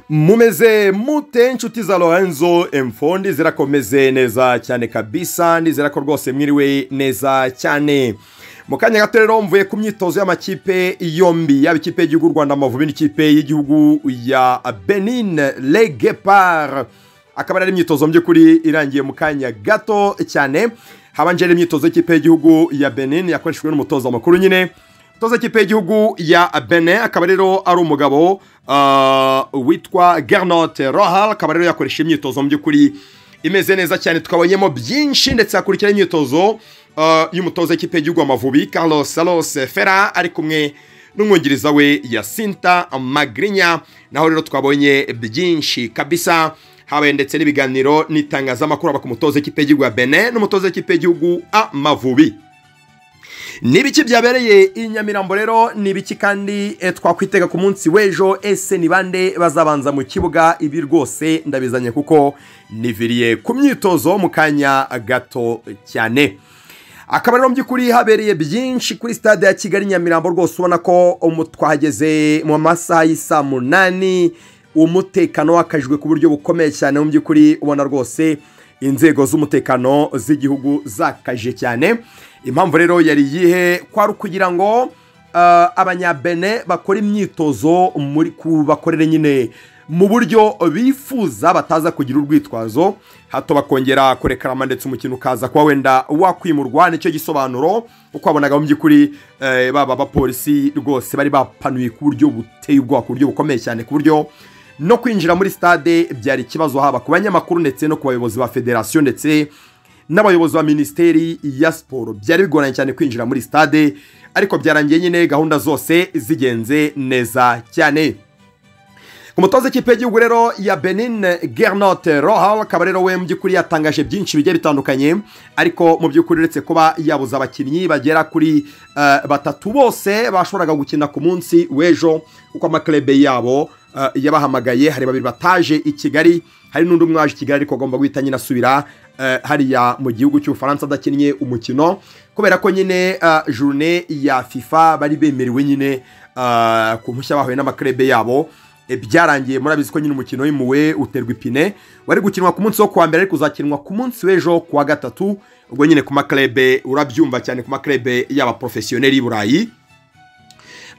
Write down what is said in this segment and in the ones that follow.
mumeze mute inshuti za lorenzo emfondi zirakomeze neza cyane kabisa nizera ko rwose mwiriwe neza cyane mu kanya gato rero mvuye ku myitozo y'amakipe yombi yaba ikipe y'igihugu rwanda amavubi n'ikipe y'igihugu ya benin legepar akaba ari imyitozo mu by'ukuri irangiye mu kanya gato cyane habanje imyitozo y'ikipe y'igihugu ya benin yakoreshejwe n'umutoza makuru nyine umutoza w'ikipe y'igihugu ya benin akaba rero ari umugabo uh, witwa gernote rohal akaba rero yakoresheje imyitozo mu by'ukuri imeze neza cyane twabonyemo byinshi ndetse hakurikiraho imyitozo uh, y'umutoza w'ikipe y'igihugu amavubi carlos salos fera ari kumwe n'umwungiriza we yasinta magrinya naho rero twabonye byinshi kabisa habaye ndetse n'ibiganiro n'itangazamakuru aba ku mutoza w'ikipe y'igihugu ya benin n'umutoza w'ikipe y'igihugu amavubi ni ibiki byabereye i nyamirambo rero ni ibiki kandi twakwitega ku munsi w'ejo ese ni bande bazabanza mu kibuga ibi rwose ndabizanye kuko niviriye ku myitozo mu kanya gato cyane akaba rero mu by'ukuri habereye byinshi kuri stade ya kigali nyamirambo rwose ubona ko twahageze mu masaha y'isaa munani umutekano wakajijwe ku buryo bukomeye cyane mu by'ukuri ubona rwose inzego z'umutekano z'igihugu zakaje cyane impamvu rero yari iyihe kwari ukugira ngo abanyabene bakore imyitozo bakorere nyine mu buryo bifuza bataza kugira urwitwazo hato bakongera kurekarama ndetse umukino ukaza kuba wenda wakwimurwa nicyo gisobanuro uko wabonaga mu by'ukuri baba abapolisi rwose bari bapanuye ku buryo buteye ubwoba ku buryo bukomeye cyane ku buryo no kwinjira muri stade byari ikibazo haba ku banyamakuru ndetse no ku bayobozi ba federasiyo ndetse n'abayobozi ba minisiteri ya siporo byari bigoranye cyane kwinjira muri stade ariko byarangiye nyine gahunda zose zigenze neza cyane ku mutoza w'ikipe y'igihugu rero ya benin gernote rohal akaba rero we mu by'ukuri yatangaje byinshi bigiye bitandukanye ariko mu by'ukuri uretse kuba yabuze abakinnyi bagera kuri batatu bose bashoboraga gukina ku munsi w'ejo kuko amaklebe yabo yabahamagaye hari babiri bataje i kigali hari n'undi umwe waje i kigali ariko agomba guhita nyine asubira hariya mu gihugu cy'ubufaransa adakinnye umukino kubera ko nyine jurune ya fifa bari bemerewe nyine ku mpushya bahuye n'amakarebe yabo byarangiye murabizi ko nyine umukino w'imuwe uterwa ipine wari gukinwa ku munsi wo kuwa mbere ariko uzakinwa ku munsi w'ejo kuwa gatatu ubwo nyine ku makarebe urabyumva cyane ku makarebe y'abaporofesiyoneri y'i burayi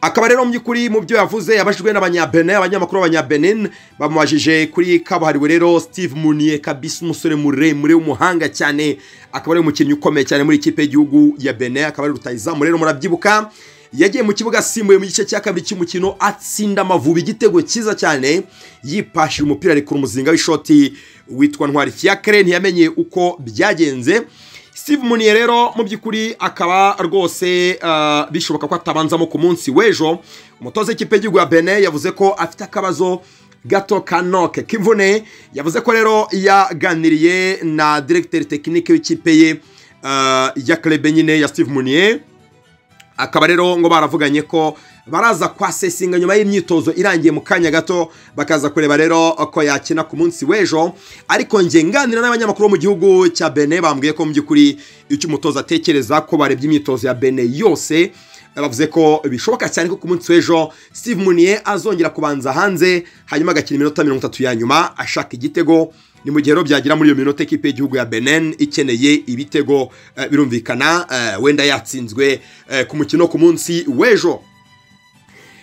akaba rero mu by'ukuri mu byo yavuze yabajijwe n'abanyabenin abanyamakuru b'abanyabenin bamubajije kuri kabuhariwe rero steve muniye kabisa umusore muremure w'umuhanga cyane akaba ari umukinnyi ukomeye cyane muri ikipe y'igihugu ya benin akaba ari rutayizamu rero murabyibuka yagiye mu kibuga asimbuye mu gice cya kabiri cy'umukino atsinda amavubi igitego cyiza cyane yipashira umupira arekura umuzinga w'ishoti witwa ntwari kiyakare ntiyamenye uko byagenze Steve Munier rero mu by'ukuri akaba rwose bishoboka ko atabanzamo ku munsi w'ejo umutoza w'ikipe y'igihugu ya Benin yavuze ko afite akabazo gato ka noke k'imvune yavuze ko rero yaganiriye na diregiteri tekinike w'ikipe ye ya Klebe nyine ya Steve Munier akaba rero ngo baravuganye ko baraza kwasesinga nyuma y'imyitozo irangiye mu kanya gato bakaza kureba rero ko yakina ku munsi w'ejo ariko nge nganira n'abanyamakuru bo mu gihugu cya bene bambwiye ko mu by'ukuri icyo umutoza atekereza ko barebye imyitozo ya bene yose bavuze ko bishoboka cyane ko ku munsi w'ejo Steve Munier azongera kubanza hanze hanyuma agakina iminota mirongo itatu ya nyuma ashaka igitego ni mu gihe rero byagira muri iyo minota ekipe y'igihugu ya benin ikeneye ibitego birumvikana wenda yatsinzwe ku mukino ku munsi w'ejo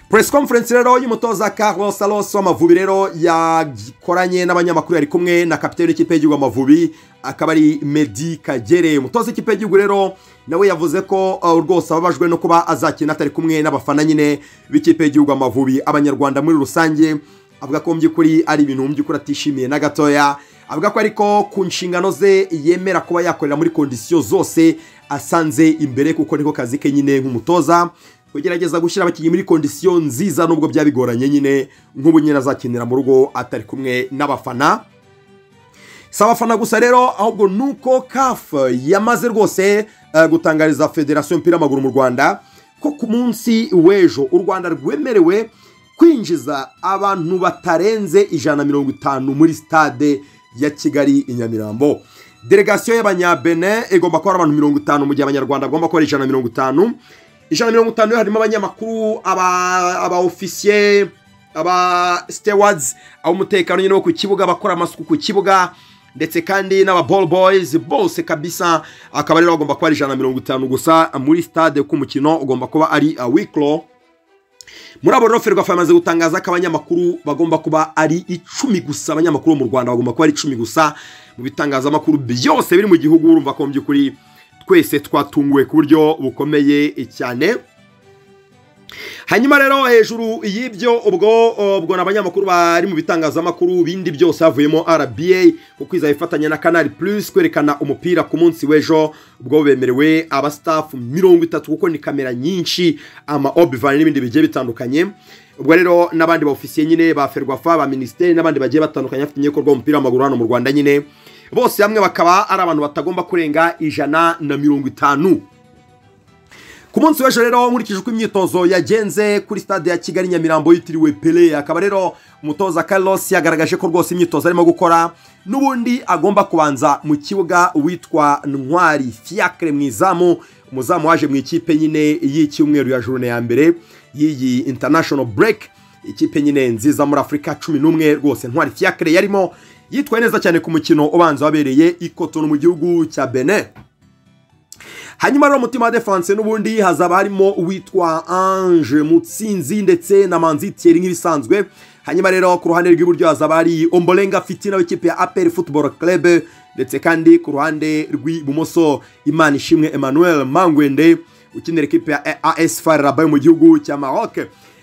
press conference rero y'umutoza Carlos Salos w'amavubi rero yakoranye n'abanyamakuru yari kumwe na kapiteni w'ikipe y'igihugu amavubi akaba ari Medi Kagere umutoza w'ikipe y'igihugu rero nawe yavuze ko rwose ababajwe no kuba azakina atari kumwe n'abafana nyine b'ikipe y'igihugu amavubi abanyarwanda muri rusange avuga ko mu by'ukuri ari ibintu mu by'ukuri atishimiye na gatoya avuga ko ariko ku nshingano ze yemera kuba yakorera muri kondisiyo zose asanze imbere kuko niko kazi ke nyine nk'umutoza kugerageza gushyira abakinnyi muri kondisiyo nziza nubwo byaba bigoranye nyine nk'ubu nyine azakinira mu rugo atari kumwe n'abafana si abafana gusa rero ahubwo ni uko kafu yamaze rwose gutangariza federasiyo y'umupira w'amaguru mu rwanda ko ku munsi w'ejo u rwanda rwemerewe kwinjiza abantu batarenze ijana na mirongo itanu muri stade ya kigali i nyamirambo delegasiyo y'abanyabene igomba kuba ari abantu mirongo itanu mu gihe abanyarwanda bagomba kuba ari ijana na mirongo itanu ijana na mirongo itanu harimo abanyamakuru aba ofisiye aba stewards ab'umutekano nyine wo ku kibuga abakora amasuku ku kibuga ndetse kandi n'aba ball boys bose kabisa akaba rero bagomba kuba ari ijana na mirongo itanu gusa muri stade kuko umukino ugomba kuba ari wikiro muri abo rero ferwafa yamaze gutangaza ko abanyamakuru bagomba kuba ari icumi gusa abanyamakuru bo mu rwanda bagomba kuba ari icumi gusa mu bitangazamakuru byose biri mu gihugu urumva ko mu by'ukuri twese twatunguwe ku buryo bukomeye cyane hanyuma rero hejuru y'ibyo ubwo ubwo ni abanyamakuru bari mu bitangazamakuru bindi byose havuyemo RBA kuko izaba ifatanya na Canal Plus kwerekana umupira ku munsi w'ejo ubwo bemerewe abastaff mirongo itatu kuko ni kamera nyinshi ama obvan n'ibindi bigiye bitandukanye ubwo rero n'abandi baofisiye nyine ba Ferwafa ba ministeri n'abandi bagiye batandukanye bafite inyekorwa umupira w'amaguru hano mu Rwanda nyine bose hamwe bakaba ari abantu batagomba kurenga ijana na mirongo itanu ku munsi w'ejo rero nkurikije uko imyitozo yagenze kuri stade ya kigali nyamirambo yitiriwe pele akaba rero umutoza Carlos yagaragaje ko rwose imyitozo arimo gukora n'ubundi agomba kubanza mu kibuga witwa ntwari fiacre mu izamu umuzamu waje mu ikipe nyine y'icyumweru ya jurune ya mbere y'iyi international break ikipe nyine nziza muri afurika cumi n'umwe rwose ntwari fiacre yarimo yitwaye neza cyane ku mukino ubanza wabereye ikotonu mu gihugu cya benin hanyuma rero umutima wa defense n'ubundi hazaba harimo uwitwa ange mutsinzi ndetse na manzi thierry nk'ibisanzwe hanyuma rero ku ruhande rw'iburyo hazaba hari ombolenga fitina w'ikipe ya apel football club ndetse kandi ku ruhande rw'ibumoso imana ishimwe emmanuel mangwende ukinira ikipe ya as fararaba yo mu gihugu cya maroc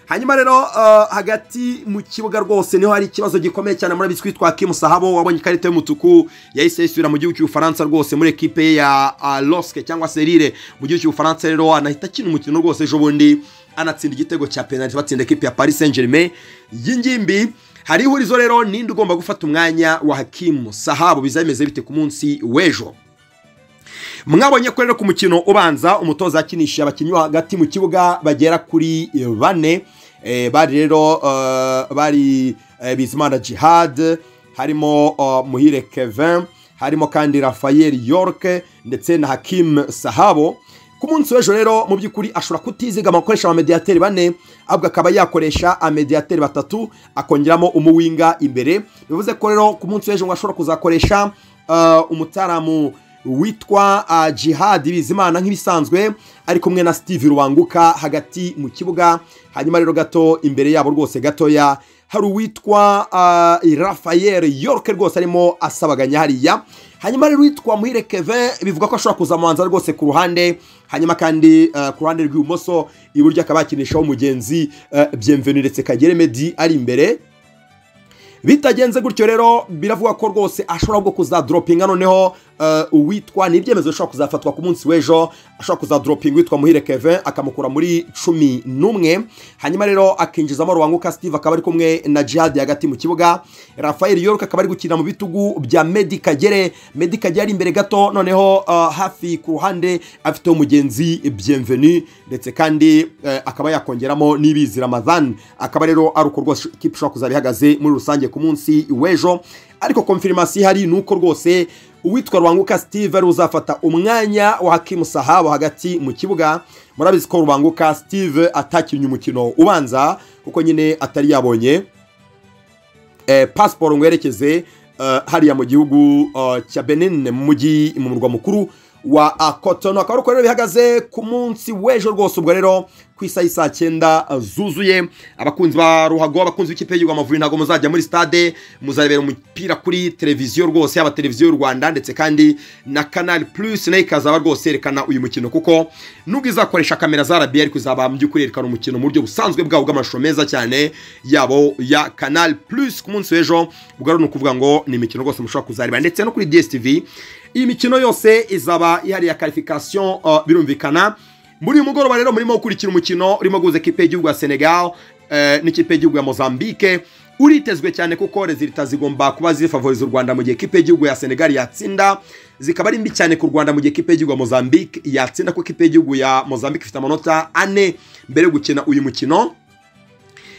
hanyuma rero uh, hagati mu kibuga rwose niho hari ikibazo gikomeye cyane muri biswi twa Kim Sahabo wabonye ikarita y'umutuku yahise yisubira mu gihugu cy'Ufaransa rwose muri ekipe ya uh, Loske cyangwa Serire mu gihugu cy'Ufaransa rero anahita akina umukino rwose ejo bundi anatsinda igitego cya penalty batsinda ekipe ya Paris Saint-Germain y'ingimbi hari ihurizo rero ninde ugomba gufata umwanya wa Hakim Sahabo bizameze bite ku munsi w'ejo mwabonye ko rero ku mukino ubanza umutoza yakinishije abakinnyi bo hagati mu kibuga bagera kuri bane bari rero bari bizimana jihad harimo muhire kevin harimo kandi rafael york ndetse na hakim sahabo ku munsi w'ejo rero mu by'ukuri ashobora kutizigama gukoresha amamediyateri bane ahubwo akaba yakoresha amamediyateri batatu akongeramo umuwinga imbere bivuze ko rero ku munsi w'ejo ngo ashobora kuzakoresha umutaramu witwa jihad bizimana nk'ibisanzwe ari kumwe na steve rubanguka hagati mu kibuga hanyuma rero gato imbere yabo rwose gatoya hari uwitwa rafael york rwose arimo asabaganya hariya hanyuma rero uwitwa muhire keve bivuga ko ashobora kuzamubanza rwose ku ruhande hanyuma kandi ku ruhande rw'ibumoso iburyo akaba yakinishaho umugenzi byemvenu ndetse kagere medi ari imbere bitagenze gutyo rero biravuga ko rwose ashobora bwo kuzadropinga noneho uwitwa ni ibyemezo bishobora kuzafatwa ku munsi w'ejo ashobora kuzadropinga uwitwa muhire keve akamukura muri cumi n'umwe hanyuma rero akinjizamo rubanguka steve akaba ari kumwe na jihad hagati mu kibuga rafael york akaba ari gukina mu bitugu bya medi kagere medi kagere ari imbere gato noneho hafi ku ruhande afiteho umugenzi byemveni ndetse kandi akaba yakongeramo n'ibizi ramadhan akaba rero ari uko rwose ikipe ishobora kuzaba ihagaze muri rusange ku munsi w'ejo ariko konfirimasi ihari ni uko rwose uwitwa rubanguka steve ari uzafata umwanya wa hakimu sahabo hagati mu kibuga murabizi ko rubanguka steve atakinnye umukino ubanza kuko nyine atari yabonye pasiporo ngo yerekeze hariya mu gihugu cya benin mu mujyi mu murwa mukuru wa kotono akaba ari uko rero bihagaze ku munsi w'ejo rwose ubwo rero ku isaha saa cyenda zuzuye abakunzi ba ruhago abakunzi b'ikipe y'igihugu amavubi ntabwo muzajya muri stade muzarebera umupira kuri televiziyo rwose yaba televiziyo y'u rwanda ndetse kandi na canal plus nayo ikazaba rwose yerekana uyu mukino kuko nubwo izakoresha kamera za rabi ariko izaba mu by'ukuri yerekana umukino mu buryo busanzwe bwabo bw'amashusho meza cyane yabo ya canal plus ku munsi w'ejo ubwo rero ni ukuvuga ngo ni imikino rwose mushobora kuzareba ndetse no kuri dstv iyi mikino yose izaba ihariye karifikasiyo birumvikana muri uyu mugoroba rero murimo gukurikira umukino urimo guhuza ekipe y'igihugu ya senegal n'ikipe y'igihugu ya mozambique uritezwe cyane kuko rezilita zigomba kuba zifavoriza u rwanda mu gihe ekipe y'igihugu ya senegal yatsinda zikaba ari mbi cyane ku rwanda mu gihe ekipe y'igihugu ya mozambique yatsinda ko ekipe y'igihugu ya mozambique ifite amanota ane mbere yo gukina uyu mukino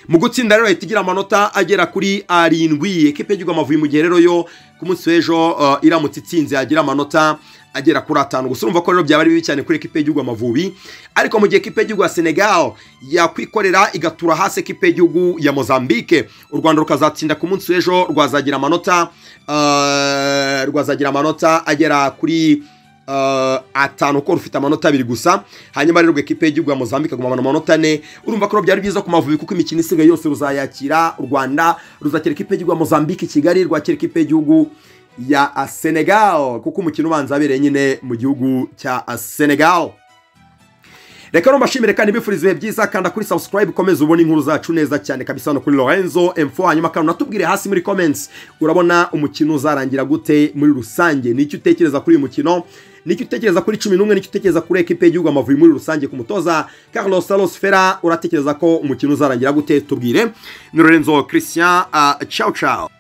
mu gutsinda rero ahita igira amanota agera kuri arindwi ekipe y'igihugu amavubi mu gihe rero yo ku munsi w'ejo uh, iramutse itsinze yagira amanota agera kuri atanu gusa urumva ko rero byaba ari bibi cyane kuri ekipe y'igihugu amavubi ariko mu gihe ekipe y'igihugu ya senegal yakwikorera igatura hasi ekipe y'igihugu ya mozambique u rwanda rukazatsinda ku munsi w'ejo rwazagira amanota uh, rwazagira amanota agera kuri uh, atanu ko rufite amanota abiri gusa hanyuma rero ekipe y'igihugu ya mozambique agumana amanota ane urumva ko byari byiza ku mavubi kuko imikino isigaye yose ruzayakira u rwanda ruzakira ikipe y'igihugu ya mozambique i kigali rwakira ikipe y'igihugu ya senegal kuko umukino ubanza abereye nyine mu gihugu cya senegal reka no mbashimire kandi mbifuriza ibihe byiza kanda kuri subscribe ukomeze ubone inkuru zacu neza cyane kabisa hano kuri lorenzo m4 hanyuma kandi unatubwire hasi muri comments urabona umukino uzarangira gute muri rusange n'icyo utekereza kuri uyu mukino nicyo utekereza kuri cumi n'umwe nicyo utekereza kuri ekipe y'igihugu amavubi muri rusange ku mutoza carlos salos fera uratekereza ko umukino uzarangira gute tubwire ni lorenzo christian uh, ciao ciao